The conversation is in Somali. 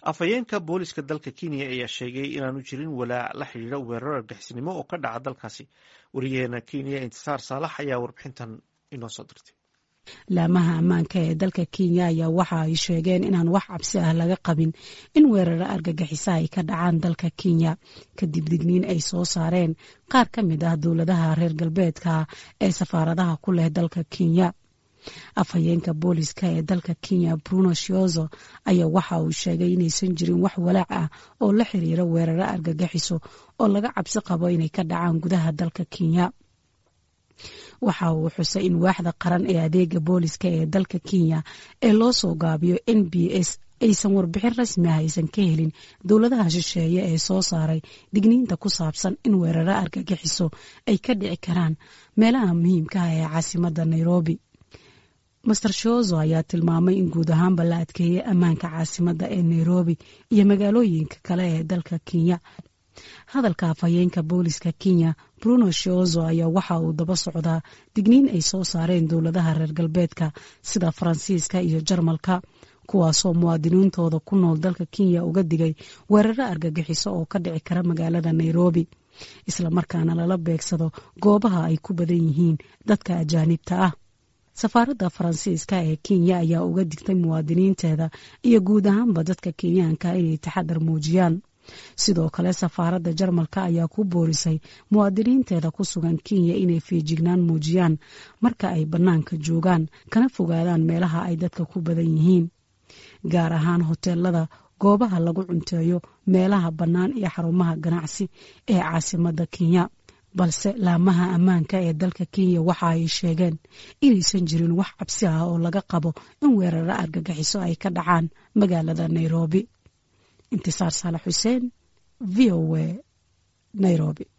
afhayeenka booliska dalka kenya ayaa sheegay inaanu jirin walaac la xidhiidha weerar argixisnimo oo ka dhaca dalkaasi wariyaheena kenya intisaar saalax ayaa warbixintan inoo soo dirtay laamaha ammaanka ee dalka kenya ayaa waxa ay sheegeen inaan wax cabsi ah laga qabin in weeraro argagixisa ay ka dhacaan dalka kenya kadib digniin ay soo saareen qaar ka mid ah dowladaha reer galbeedka ee safaaradaha ku leh dalka kenya afhayeenka booliska ee dalka kenya bruno shiozo ayaa waxa uu sheegay inaysan jirin wax walaac ah oo la xiriira weeraro argagixiso oo laga cabsi qabo inay ka dhacaan gudaha dalka kenya waxa uu xusay in waaxda qaran ee adeega booliska ee dalka kenya ee loo soo gaabiyo n b s aysan warbixin rasmi ah aysan ka helin dowladaha shisheeye ee soo saaray digniinta ku saabsan in weeraro argagixiso ay ka dhici karaan meelaha muhiimka ah ee caasimadda nairobi master shozo ayaa tilmaamay in guud ahaanba la adkeeyey ammaanka caasimadda ee nairobi iyo magaalooyinka kale ee dalka kenya hadalka afhayeenka booliska kenya bruno shozo ayaa waxa uu daba socdaa digniin ay soo saareen dowladaha reer galbeedka sida faransiiska iyo jarmalka kuwaasoo muwaadiniintooda ku nool dalka kenya uga digay weeraro argagixiso oo ka dhici kara magaalada nairobi islamarkaana lala beegsado goobaha ay ku badan yihiin dadka ajaanibta ah safaaradda faransiiska ee kenya ayaa uga digtay muwaadiniinteeda iyo guud ahaanba dadka kenyaanka inay taxadar muujiyaan sidoo kale safaaradda jarmalka ayaa ku boorisay muwaadiniinteeda ku sugan kenya inay feejignaan muujiyaan marka ay bannaanka joogaan kana fogaadaan meelaha ay dadka ku badan yihiin gaar ahaan hoteelada goobaha lagu cunteeyo meelaha bannaan iyo xarumaha ganacsi ee caasimadda kenya balse laamaha ammaanka ee dalka kenya waxa ay sheegeen inaysan jirin wax cabsi ah oo laga qabo in weeraro argagixiso ay ka dhacaan magaalada nairobi intisaar saalax xuseen v o a nairobi